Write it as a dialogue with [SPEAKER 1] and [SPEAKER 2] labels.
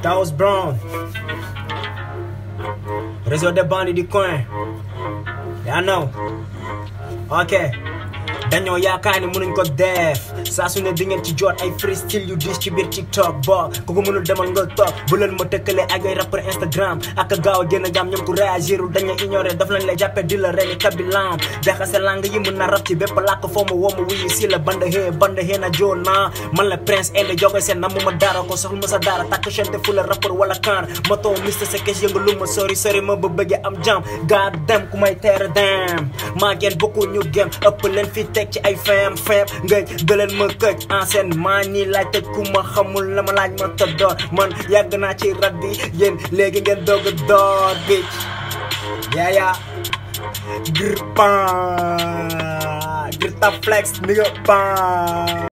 [SPEAKER 1] Taos Brown réseau des bandits du coin yaa know ok dañoo yaakaar ni mënuñ ko def saa su ne di ngeen ci jot ay freestyle yu dis ci biir TikTok bo ku ko mënul demal nga toog bu leen ma tëkkale ak ay rappeur Instagram ak gaaw a génn gam ñoom ku réagirul dañu ignoré daf lañ lay jàppe di la reni kabilam jaxase lang yi mën na rap ci bépp làkk foo ma woo ma wuyu si la band hee band hee na joo naa man la prince inde jogoy seen na mu ma daara ko soxlu ma sa daara takk chante fu la rappeur wala kaan ma too Mr Sekes yëngu lu ma sori sori ma ba bëggee am jam god dem ku may teere dem maa ngeen bokku ñu gem ëpp leen fi teg ci ay fem fem ngay dëleen ma këj enseignement nii laaj tëj ku ma xamul la ma laaj ma tëddoor man yàgg naa ci rab bi yéen léegi ngeen doog a door bitch yeah yeah gr pan gr ta flex nigga pan